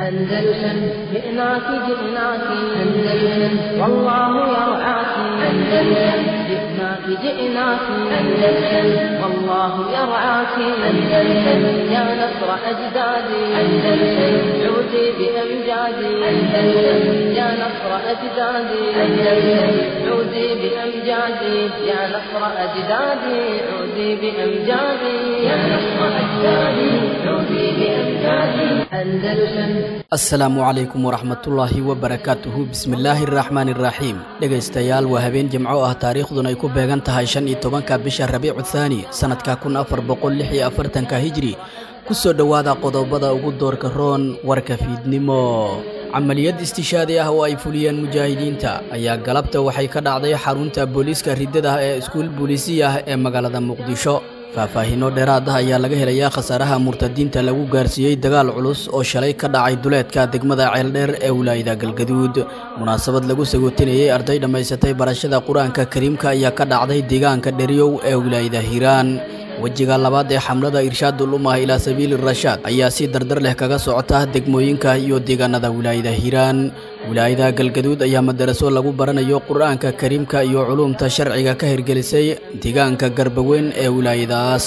أندلسن جئناك جئناك أندلسن والله يرعاك أندلسن جئناك جئناك أندلسن والله يرعاك أندلسن يا نصر أجدادي أندلسن عودي بأمجادي أندلسن يا نصر أجدادي أندلسن عودي بأمجادي يا نصر أجدادي عودي بأمجادي يا نصر أجدادي عودي بأمجادي أندلسن asalaamu calaykum waraxmatullaahi wabarakaatuhu bismillaahi araxmaani iraxiim dhegaystayaal waa habeen jimco ah taariikhduna ay ku beegan tahay shan iyo tobanka bisha rabiicu thaani sannadka kun afar boqol lix iyo afartanka hijri ku soo dhowaada qodobada ugu doorka roon warka fiidnimo camaliyad istishaadi ah oo ay fuliyeen mujaahidiinta ayaa galabta waxay ka dhacday xarunta booliiska riddada ee iskuul booliisiya ah ee magaalada muqdisho faahfaahiino dheeraad ah ayaa laga helayaa khasaaraha murtadiinta lagu gaarsiiyey dagaal culus oo shalay ka dhacay duleedka degmada ceeldheer ee wilaayada galgaduud munaasabad lagu sagootinayey arday dhammaysatay barashada qur-aanka kariimka ayaa ka dhacday deegaanka dheriyow ee wilaayada hiiraan wejiga labaad ee xamlada irshaadul umah ilaa sabiili rashaad ayaa si dardar leh kaga socota degmooyinka iyo deegaanada wilaayada hiiraan wilaayada galgaduud ayaa madaraso lagu baranayo qur-aanka kariimka iyo culuumta sharciga ka hirgelisay deegaanka garbaweyn ee wilaayadaas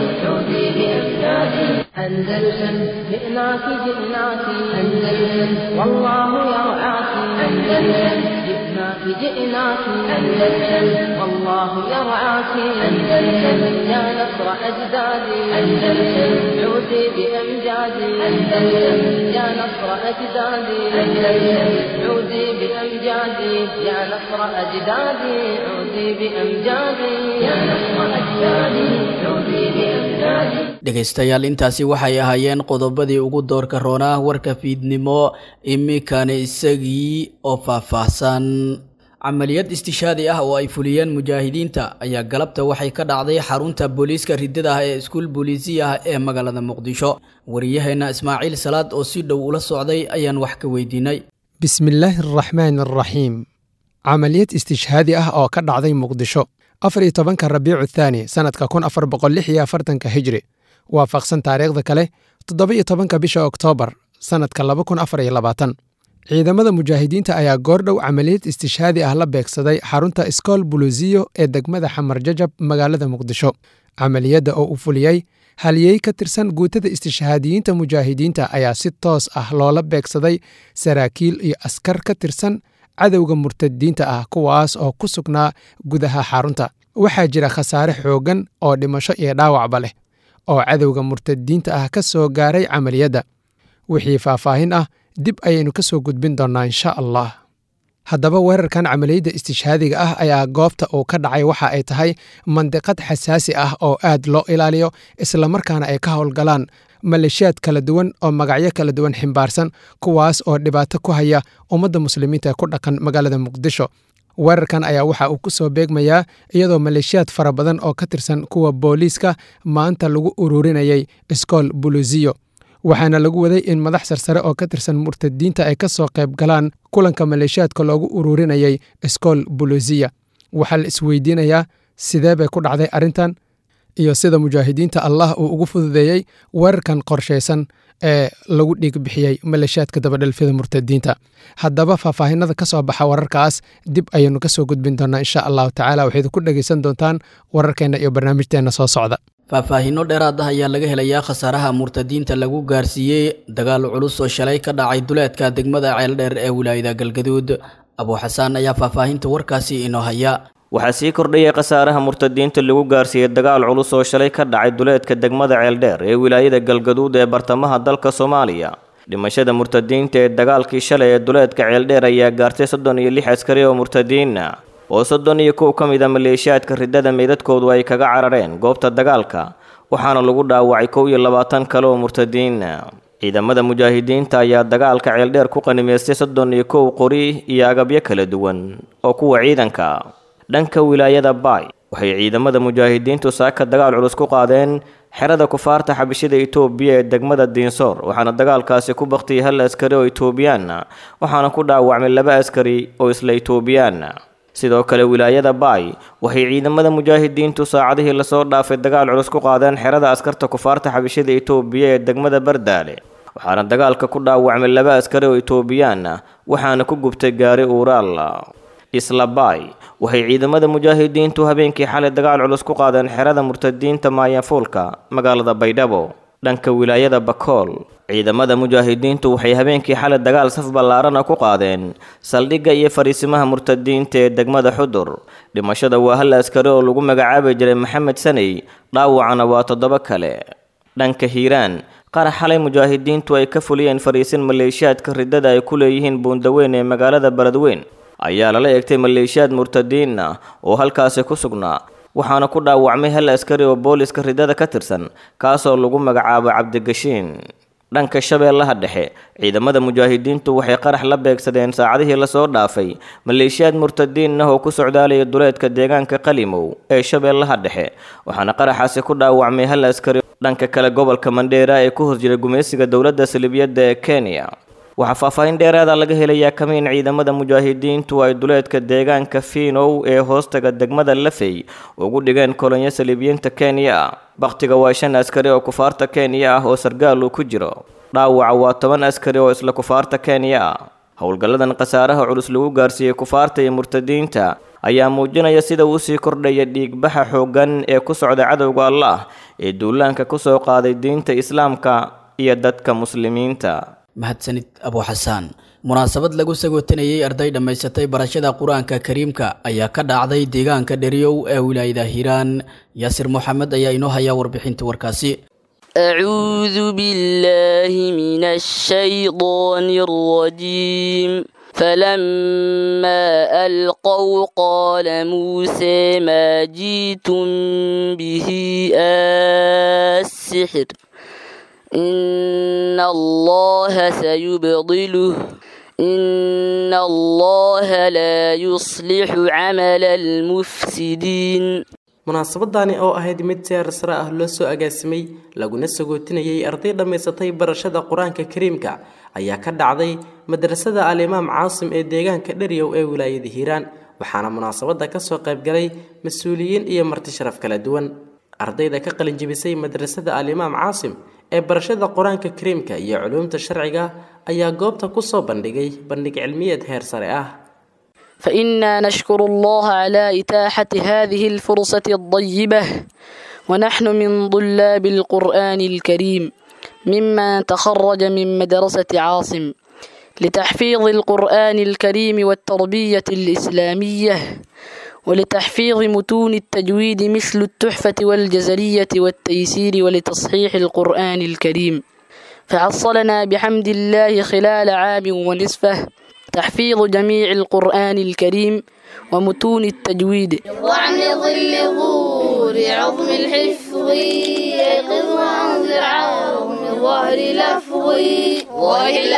أندلسن جئناك جئناك أندلسن والله يرعاك أندلسن جئناك جئناك أندلسن والله يرعاك أندلسن يا نصر أجدادي أندلسن عودي بأمجادي أندلسن يا نصر أجدادي أندلسن عودي بأمجادي يا نصر أجدادي عودي بأمجادي يا نصر أجدادي عودي بأمجادي dhegaystayaal intaasi waxay ahaayeen qodobadii ugu doorka roonaa warka fiidnimo iminkana isagii oo faahfaahsan camaliyad istishaadi ah oo ay fuliyeen mujaahidiinta ayaa galabta waxay ka dhacday xarunta booliiska riddada ah ee iskuul booliisiya ah ee magaalada muqdisho wariyaheenna ismaaciil salaad oo si dhow ula socday ayaan wax ka weydiinay bismillaahi araxmaan araxiim camaliyad istishhaadi ah oo ka dhacday muqdisho afar iyo tobanka rabiicu thaani sannadka kun afar boqol lix iyo afartanka hijri waafaqsan taariikhda kale toddoba iyo tobanka bisha oktoobar sannadka laba kun afar iyo labaatan ciidamada mujaahidiinta ayaa goordhow camaliyad istishhaadi ah la beegsaday xarunta iskool buluusiyo ee degmada xamar jajab magaalada muqdisho camaliyadda oo u fuliyey haliyey ka tirsan guutada istishhaadiyiinta mujaahidiinta ayaa si toos ah loola beegsaday saraakiil iyo askar ka tirsan cadowga murtadiinta ah kuwaas oo ku sugnaa gudaha xarunta waxaa jira khasaare xooggan oo dhimasho iyo dhaawacba leh oo cadowga murtadiinta ah ka soo gaaray camaliyadda wixii faahfaahin ah dib ayaynu ka soo gudbin doonnaa insha allah haddaba weerarkan camaliyadda istishhaadiga ah ayaa goobta uu ka dhacay waxa ay tahay mandiqad xasaasi ah oo aad loo ilaaliyo islamarkaana ay ka howlgalaan maleeshiyaad kala duwan oo magacyo kala duwan ximbaarsan kuwaas oo dhibaato ku haya ummadda muslimiinta ee ku dhaqan magaalada muqdisho weerarkan ayaa waxa uu ku soo beegmayaa iyadoo maleeshiyaad fara badan oo ka tirsan kuwa booliiska maanta lagu ururinayay iskool buluusiyo waxaana lagu waday in madax sarsare oo ka tirsan murtadiinta ay ka soo qayb galaan kulanka maleeshiyaadka loogu ururinayay iskool buluusiya waxaa la isweydiinayaa sidee bay ku dhacday arrintan iyo sida mujaahidiinta allah uu ugu fududeeyey weerarkan qorshaysan ee lagu dhiig bixiyey maleeshiyaadka dabadhelfyada murtadiinta haddaba faahfaahinada ka soo baxa wararkaas dib ayaynu ka soo gudbin doonnaa insha allahu tacala waxayd ku dhegaysan doontaan wararkeenna iyo barnaamijteenna soo socda faahfaahiino dheeraad ah ayaa laga helayaa khasaaraha murtadiinta lagu gaarsiiyey dagaal culus oo shalay ka dhacay duleedka degmada ceeldheer ee wilaayada galgaduud abuuxasaan ayaa faahfaahinta warkaasi inoo haya waxaa sii kordhayay khasaaraha murtadiinta lagu gaarsiiyey dagaal culus oo shalay ka dhacay duleedka degmada ceeldheer ee wilaayada galgaduud ee bartamaha dalka soomaaliya dhimashada murtadiinta ee dagaalkii shalay ee duleedka ceeldheer ayaa gaartay soddon iyo lix askari oo murtadiina oo soddon iyo kow ka mid a maleeshiyaadka riddada meydadkoodu ay kaga carareen goobta dagaalka waxaana lagu dhaawacay kow iyo labaatan kale oo murtadiina ciidamada mujaahidiinta ayaa dagaalka ceeldheer ku qanimaystay soddon iyo kow qori iyo agabyo kala duwan oo kuwa ciidanka dhanka wilaayada baay waxay ciidamada mujaahidiintu saaka dagaal culus ku qaadeen xerada kufaarta xabishada itoobiya ee degmada diinsoor waxaana dagaalkaasi ku baktiyay hal askari oo itoobiyaana waxaana ku dhaawacmay laba askari oo isla itoobiyaana sidoo kale wilaayada baay waxay ciidamada mujaahidiintu saacadihii lasoo dhaafay dagaal culus ku qaadeen xerada askarta kufaarta xabishada itoobiya ee degmada bardaale waxaana dagaalka ku dhaawacmay laba askari oo itoobiyaan ah waxaana ku gubtay gaari uuraal islabaay waxay ciidamada mujaahidiintu habeenkii xalay dagaal culus ku qaadeen xerada murtadiinta maayafuulka magaalada baydhabo dhanka wilaayada bakool ciidamada mujaahidiintu waxay habeenkii xalay dagaal saf ballaarana ku qaadeen saldhigga iyo fariisimaha murtadiinta ee degmada xudur dhimashada waa hal askari oo lagu magacaabi jiray maxamed saney dhaawacana waa toddoba kale dhanka hiiraan qarax xalay mujaahidiintu ay ka fuliyeen fariisin maleeshiyaadka riddada ay ku leeyihiin buundaweyn ee magaalada beledweyn ayaa lala eegtay maleeshiyaad murtadiin ah oo halkaasi ku sugnaa waxaana ku dhaawacmay hal askari oo booliska riddada ka tirsan kaasoo lagu magacaabo cabdigashiin dhanka shabeellaha dhexe ciidamada mujaahidiintu waxay qarax la beegsadeen saacadihii lasoo dhaafay maleeshiyaad murtadiin ah oo ku socdaalaya duleedka deegaanka qalimow ee shabeellaha dhexe waxaana qaraxaasi ku dhaawacmay hal askari dhanka kale gobolka mandheera ee ku hor jira gumaysiga dowladda salibiyadda ee kenya waxaa faahfaahin dheeraada laga helayaa kamiin ciidamada mujaahidiintu ay duleedka deegaanka fiinow ee hoostaga degmada lafey ugu dhigeen kolonyo saliibiyiinta kenya bakhtiga waa shan askari oo kufaarta kenya ah oo sargaal uu ku jiro dhaawaca waa toban askari oo isla kufaarta kenya ah howlgalladan khasaaraha culus lagu gaarsiiyey kufaarta iyo murtadiinta ayaa muujinaya sida uu sii kordhaya dhiigbaxa xooggan ee ku socda cadowga allah ee duulaanka ku soo qaaday diinta islaamka iyo dadka muslimiinta mahadsanid abu xasaan munaasabad lagu sagootanayey arday dhammaysatay barashada qur-aanka kariimka ayaa ka dhacday deegaanka dheriyow ee wilaayada hiiraan yaasir moxamed ayaa inoo hayaa warbixinta warkaasi أعوذ بالله من الشيطان الرجيم فلما ألقوا قال موسى ما جئتم به السحر إن الله سيبطله إن الله لا يصلح عمل المفسدين munaasabadani oo ahayd mid seer sare ah loo soo agaasimay laguna sagootinayay arday dhammaysatay barashada qur-aanka kariimka ayaa ka dhacday madrasada al-imaam caasim ee deegaanka dheryow ee wilaayada hiiraan waxaana munaasabada kasoo qaybgalay mas-uuliyiin iyo marti sharaf kala duwan ardayda ka qalinjibisay madrasada al-imaam caasim ee barashada qur-aanka kariimka iyo culuumta sharciga ayaa goobta kusoo bandhigay bandhig cilmiyeed heer sare ah فإنا نشكر الله على إتاحة هذه الفرصة الطيبة ونحن من طلاب القرآن الكريم ممن تخرج من مدرسة عاصم لتحفيظ القرآن الكريم والتربية الإسلامية ولتحفيظ متون التجويد مثل التحفة والجزرية والتيسير ولتصحيح القرآن الكريم فحصلنا بحمد الله خلال عام ونصفه تحفيظ جميع القرآن الكريم ومتون التجويد وعن ظل ظهور عظم الحفظ يقظ وانذر عظم ظهر لفظ وإلا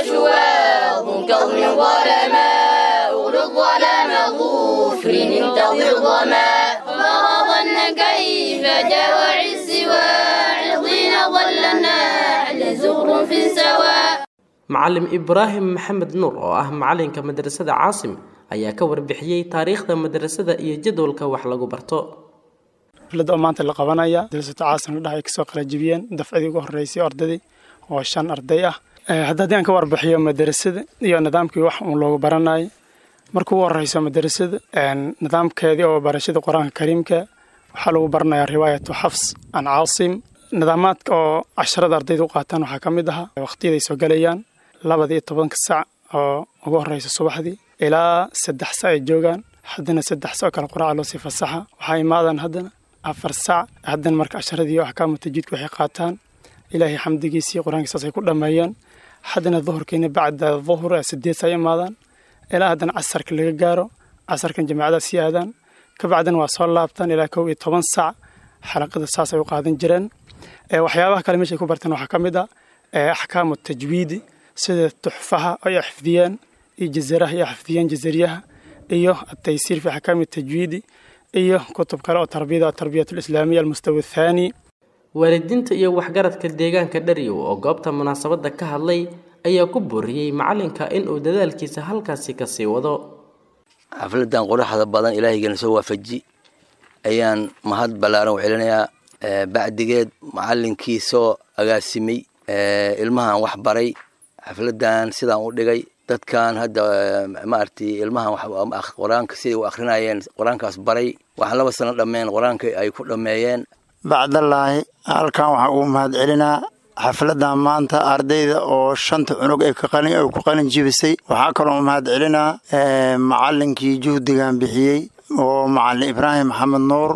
وشواظ كظم ظلما أغلق ظلام ظفر انتظر ظما فما ظن كيف جاء عز واعظين ظل النحل زغر في سواء macalim ibraahim maxamed nuur oo ah macalinka madrasada caasim ayaa ka warbixiyey taariikhda madrasada iyo jadwalka wax lagu barto xafladda oo maanta la qabanaya madrasada caasim la dhahay kasoo qalajibiyeen dafcadii ugu horreysay ardadii oo shan arday ah hadda haddii aan ka warbixiyo madrasada iyo nidaamkii wax uun loogu baranayo marka ugu horreyso madrasada nidaamkeedii oo barashada qur-aanka kariimka waxaa lagu baranayaa riwaayatu xafs an caasim nidaamaadka oo casharada ardayda u qaataan waxaa ka mid ahaa waqtiyaday soo galayaan labada iyo tobanka sac oo ugu horreysa subaxdii ilaa saddex sac ay joogaan haddana saddex sac oo kale quraaca loo sii fasaxa waxaa imaadaan haddana afar sac haddana marka casharadii axkaamu tajiidka waxay qaataan ilaahay xamdigiisii qur-aankiisaas ay ku dhammeeyaan haddana duhurkiina bacda duhur sideed sac imaadaan ilaa haddana casarka laga gaaro casarkan jamaacadaas sii aadaan kabacdina waa soo laabtaan ilaa kow iyo toban sac xalaqada saas ay u qaadan jireen waxyaabaha kale meeshay ku barteen waxaa ka mid ah axkaamu tajwiidi sida tuxfaha ay xifdiyeen iyo jazaraha ay xifdiyeen jazariyaha iyo ataysiir fi axkaami tajwiidi iyo kutub kale oo tarbiyada atarbiyat alislaamiya almustawa athaani waalidiinta iyo waxgaradka deegaanka dharyow oo goobta munaasabadda ka hadlay ayaa ku booriyey macalinka inuu dadaalkiisa halkaasi kasii wado xafladan quruxda badan ilaahaygeena soo waafaji ayaan mahad ballaaran u celinayaa bacdigeed macalinkii soo agaasimay ilmahan wax baray xafladan sidaan u dhigay dadkan hadda maaragtay ilmahan qur-aanka siday u akrinayeen qur-aankaas baray waxaan laba sano dhammeen qur-aanka ay ku dhammeeyeen bacdallaahi halkan waxaan ugu mahad celinaa xafladan maanta ardayda oo shanta cunug ay ku qalin jibisay waxaa kaloo mahad celinaa macalinkii juhdigan bixiyey oo macalin ibraahim maxamed nuur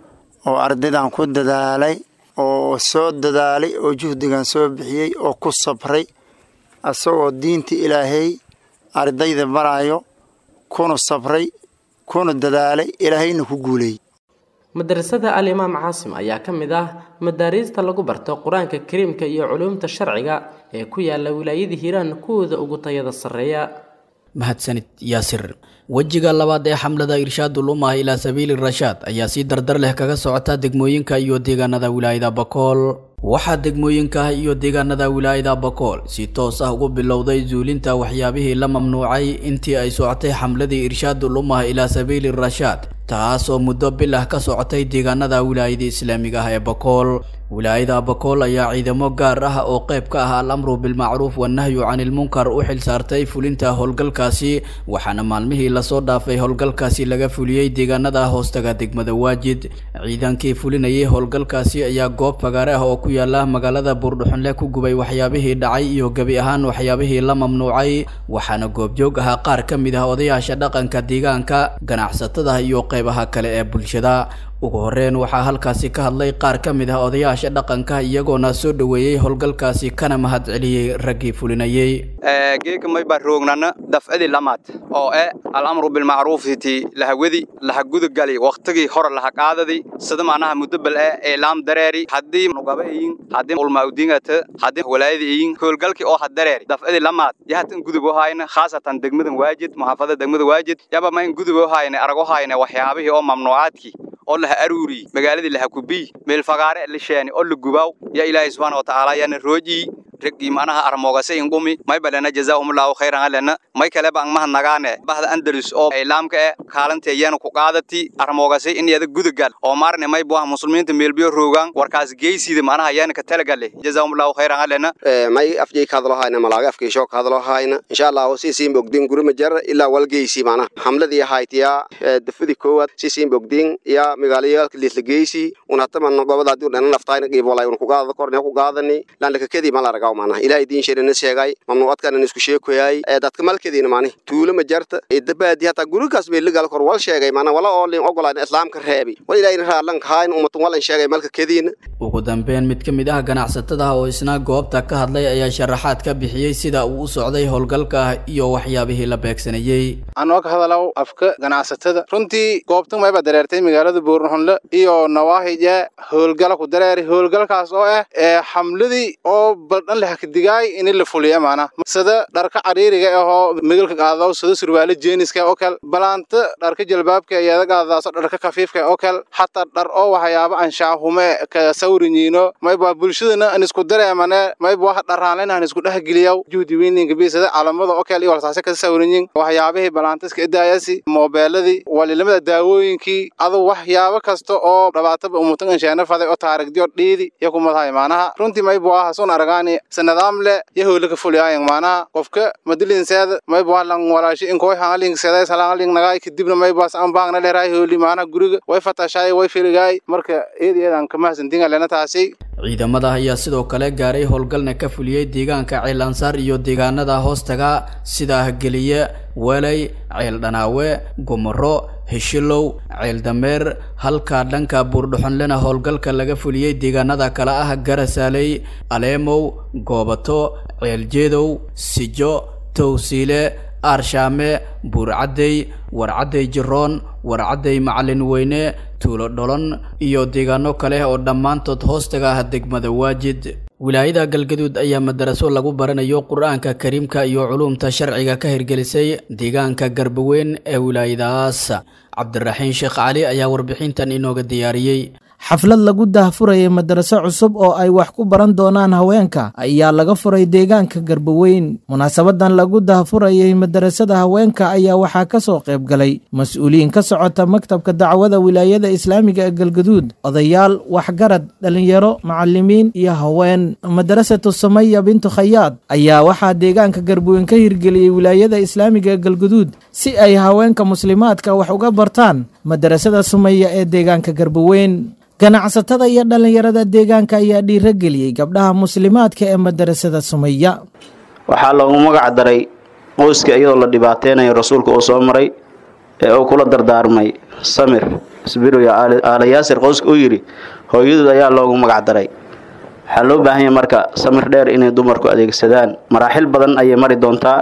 oo ardaydan ku dadaalay oo soo dadaalay oo juhdigan soo bixiyey oo ku sabray asagoo diinta ilaahay ardayda baraayo kuna sabray kuna dadaalay ilaahayna ku guuleeyey madrasada alimaam caasim ayaa ka mid ah madaariista lagu barto qur-aanka kariimka iyo culuumta sharciga ee ku yaala wilaayada hiiraan kuwooda ugu tayada sarreeya mahadsanid yaasir wejiga labaad ee xamlada irshaadul umah ilaa sabiili rashaad ayaa si dardar leh kaga socota degmooyinka iyo deegaanada wilaayada bakool waxaa degmooyinka iyo deegaanada wilaayada bakool si toos ah ugu bilowday zuulinta waxyaabihii la mamnuucay intii ay socotay xamladii irshaadul umah ilaa sabiili rashaad taas oo muddo bil ah ka socotay deegaanada wilaayada islaamiga ah ee bakool wilaayada bakool ayaa ciidamo gaar ah oo qayb ka ah al-amru bilmacruuf wanahyu canilmunkar u xil saartay fulinta howlgalkaasi waxaana maalmihii lasoo dhaafay howlgalkaasi laga fuliyey deegaanada hoostaga degmada waajid ciidankii fulinayay howlgalkaasi ayaa goob fagaare ah oo ku yaala magaalada buurdhuxunle ku gubay waxyaabihii dhacay iyo gebi ahaan waxyaabihii la mamnuucay waxaana goobjoog ahaa qaar ka mid ah odayaasha dhaqanka deegaanka ganacsatada iyo qaybaha kale ee bulshada ugu horeyn waxaa halkaasi ka hadlay qaar ka mid ah odayaasha dhaqanka iyagoona soo dhoweeyey howlgalkaasi kana mahad celiyey raggii fulinayey geeka may baa roognana dafcadii lamaad oo eh alamru bilmacruufiti lahawadi lahagudagali wakhtigii hore lahaqaadadi sida macnaha mudabal eh eelaam dareeri haddii nugaba eyin haddii ulmaudingata haddii walaayada eyin howlgalkii oo hadareeri dafcadii lamaad yahatan gudub ohayna khaasatan degmadan waajid muxaafada degmada waajid yaba ma in gudub ohayna arag ohayna waxyaabihii oo mamnuucaadkii oo laha aruuri magaaladii laha kubiy meel fagaare la sheeni oo la gubaaw yaa ilaahay subxaana watacaala yaana roojii raggii macnaha armoogase ingumi may balena jazaahumullahu khayran alena may kaleba ang mahadnagaane bahda andalus oo islaamka e kaalanteeyana ku qaadati armoogase in yada gudagal oo maarne may buah muslimiinta meelbiyo roogaan warkaas geysida macnaha yaana ka talagale jazaahumullahu khayran alena may afjay ka hadlo hayna malaaga afkiisho ka hadlo hayna insha allah si siin bogdin gurima jar ilaa walgeysi macnaha xamladii haytiya dafadi koowaad si siin bogdin ya magaalayaalka lislageysi unataman gobadaadi dhanan laftayna qiibolay un ku qaadada korne ku qaadani lan lakakadii mala aragaw macnaha ilaahay diin sheerina sheegay mamnuucadkana isku sheekoyay ee dadka malkadiina macnaha tuulo ma jarta idabaadi hataa gurigaas bay ligal kor wal sheegay macnaha wala oo lin ogolaan islaamka reebi wal ilaahay raalan kahayn ummatun wal sheegay malka kadiina ugu dambeyn mid ka mid ah ganacsatada oo isna goobta ka hadlay ayaa sharaxaad ka bixiyey sida uu u socday howlgalka iyo waxyaabihii la beegsanayey anoo ka hadalow afka ganacsatada runtii goobtan mayba dareertay magaalada buurnxunle iyo nawaahije howlgala ku dareeri howlgalkaas oo ah ee xamladii oo baldhan leh kadigaay in la fuliya maana sida dharka cariiriga ahoo migalka qaadaw sida surwaale jeeniska oo kale balaanta dharka jalbaabka iyada qaadaaso dharka kafiifka oo kale xataa dhar oo waxyaabo anshaahume ka sawrinyiino mayba bulshadana an isku dareemane mayba wax dharaanlen an isku dhexgeliyaw juhdi weyninka bi sida calamada oo kale iyo walsaase ka sawrinyin waxyaabihii balaantiska idaayasi moobeeladii walilamada daawooyinkii adu waxyaabo kasta oo dhabaataba umutan anshaana faday oo taarigdiyo dhiidi iyo kumadahay maanaha runtii mayba aha sun aragaani sanadaam le yahola ka fuliyaayan maanaha qofka madilinseeda mayba lan walaashi inkoy hangaling seday salangaling nagaay kadibna maybaas an baangna leeraay hooli maanaha guriga way fatashaay way filigaay marka eed eedan ka mahadsantinga lena taasi ciidamada ayaa sidoo kale gaaray howlgalna ka fuliyey deegaanka ceel ansaar iyo deegaanada hoostaga sida geliye welay ceel dhanaawe gumaro heshilow ceel dameer halka dhanka buurdhuxonlena howlgalka laga fuliyey deegaanada kale ah garasaaley aleemow goobato ceeljeedow sijo towsiile aarshaame buurcaddey warcaddey jiroon warcaddey macalin weyne tuulo dholon iyo deegaano kale oo dhammaantood hoostaga ah degmada waajid wilaayada galgaduud ayaa madaraso lagu baranayo qur-aanka kariimka iyo culuumta sharciga ka hirgelisay deegaanka garbaweyn ee wilaayadaas cabdiraxiin sheekh cali ayaa warbixintan inooga diyaariyey xaflad lagu daahfurayay madaraso cusub oo ay wax ku baran doonaan haweenka ayaa laga furay deegaanka garbaweyn munaasabadan lagu daahfurayay madarasada haweenka ayaa waxaa ka soo qayb galay mas-uuliyiin ka socota maktabka dacwada wilaayada islaamiga ee galgaduud odayaal waxgarad dhalinyaro macalimiin iyo haween madarasatu samaya bintu khayaad ayaa waxaa deegaanka garbaweyn ka hirgeliyey wilaayada islaamiga ee galgaduud si ay haweenka muslimaadka wax uga bartaan madarasada sumaya ee deegaanka garbaweyn ganacsatada iyo dhallinyarada deegaanka ayaa dhiirageliyey gabdhaha muslimaadka ee madarasada sumaya waxaa loogu magac daray qoyska iyadoo la dhibaateynayo rasuulka uu soo maray ee uu kula dardaarmay samir isbiru ya aala yaasir qoyska uu yidhi hooyadood ayaa loogu magac daray waxaa loo baahan yahay marka samir dheer inay dumarku adeegsadaan maraaxil badan ayay mari doontaa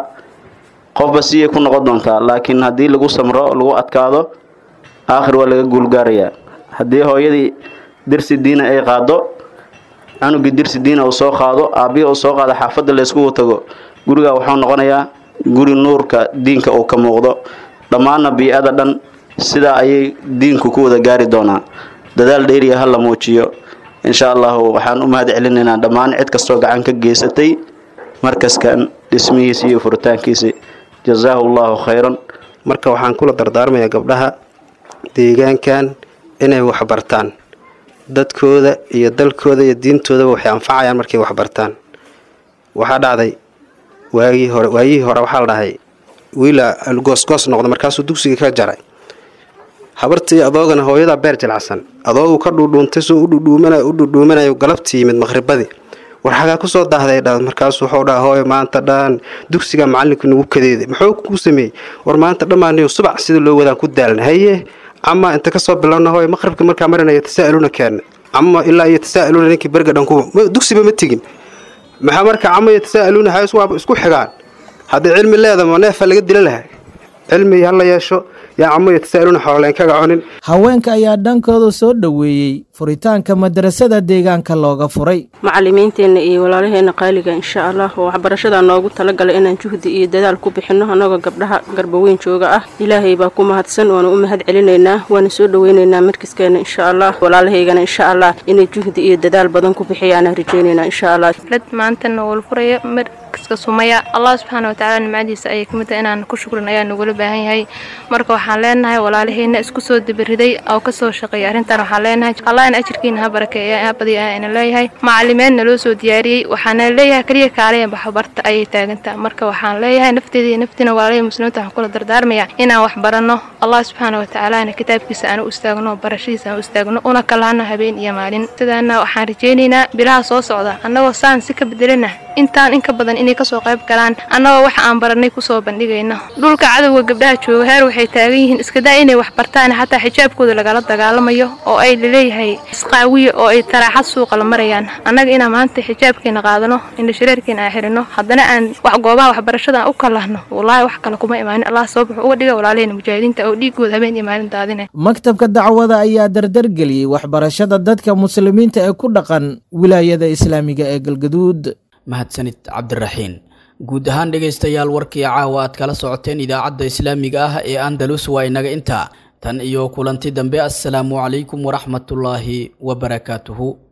qofba siyay ku noqon doontaa laakiin haddii lagu samro lagu adkaado aakhir waa laga guulgaarayaa haddii hooyadii dirsi diina ay qaado canugii dirsi diina uu soo qaado aabbihi uu soo qaado xaafadda layskugu tago gurigaa wuxuu noqonayaa guri nuurka diinka uu ka muuqdo dhammaanna bii-ada dhan sidaa ayay diinku ku wada gaari doonaa dadaal dheeriya ha la muujiyo insha allahu waxaan u mahad celinaynaa dhammaan cid kastoo gacan ka geysatay markaskan dhismihiisa iyo furitaankiisa jazaahu allahu khayran marka waxaan kula dardaarmayaa gabdhaha deegaankan inay waxbartaan dadkooda iyo dalkooda iyo diintoodaba waxay anfacayaan markay waxbartaan waxaa dhacday waagii hore waayihii hore waxaa la dhahay wiila goosgoos noqda markaasuu dugsiga ka jaray habartii adoogana hooyadaa beer jilacsan adoogu ka dhuudhuuntay soo udhudhuumanayo u dhudhuumanayo galabtii yimid maqhribadii war xagaa kusoo daahday dha markaasuu wuxuu dhaha hooyo maanta dhan dugsiga macalinku nagu kadeeday muxuu ku sameeyey war maanta dhammaaniyo subax sida loo wadaan ku daalna haye ama inta kasoo bilowna hooyo maqribka markaa marinaya tasaa'iluna keena ama ilaa iyo tasaa'iluna ninkii berga dhan kuwa dugsiba ma tegin maxaa marka cama iyo tasaa'iluna hays waaba isku xigaan haddii cilmi leedama neefa laga dila lahay cilmi hala yeesho yaa camo iyo tasaa'iluna xooleen kaga cunin haweenka ayaa dhankooda soo dhoweeyey furitaanka madarasada deegaanka looga furay macalimiinteenna iyo walaalaheenna qaaliga insha allah oo waxbarashadaa noogu talagalay inaan juhdi iyo dadaal ku bixinno annagoo gabdhaha garbaweyn jooga ah ilaahay baa ku mahadsan waana u mahad celinaynaa waana soo dhoweynaynaa markiskeenna insha allah walaalahaygana insha allah inay juhdi iyo dadaal badan ku bixiyaana rajaynaynaa insha allah maantana wal furaya markiska sumaya allah subxaana watacaala nimcadiisa ayay kamid tahay inaan ku shukrin ayaa nagula baahan yahay marka waxaan leenahay walaalaheenna isku soo dabariday oo kasoo shaqeeya arrintan waxaan leenahay allah in ajirkiina ha barakeeya ha badiya ina leeyahay macalimeedna loo soo diyaariyey waxaana leeyahay kaliya kaaleya baxbarta ayay taagantaa marka waxaan leeyahay nafteeda iyo naftiina walaalahii muslimiinta waxaan kula dardaarmaya inaan wax baranno allah subxaana watacaalana kitaabkiisa aan u istaagno barashadiisa aan u istaagno una kalaano habeen iyo maalin sidaana waxaan rajaynaynaa bilaha soo socda annagoo saan si ka bedelina intaan in ka badan inay kasoo qayb galaan annagoo waxa aan baranay kusoo bandhigayno dhulka cadowga gabdhaha jooga heer waxay taagan yihiin iskadaa inay wax bartaan xataa xijaabkooda lagala dagaalamayo oo ay laleeyahay isqaawiya oo ay taraaxad suuqa la marayaan annaga inaan maanta xijaabkeena qaadano indha shareerkeena aan xirino haddana aan wax goobaha waxbarashada aan u kalahno wallaahi wax kale kuma imaanin allah sabab wuxuu uga dhiga walaalahayna mujaahidiinta oo dhiigooda habeen iyo maalin daadine maktabka dacwada ayaa dardargeliyey waxbarashada dadka muslimiinta ee ku dhaqan wilaayada islaamiga ee galgaduud mahadsanid cabdiraxiin guud ahaan dhegaystayaal warkii caawa aad kala socoteen idaacadda islaamiga ah ee andalus waa inaga intaa tan iyo kulanti dambe assalaamu calaykum waraxmatullaahi wabarakaatuhu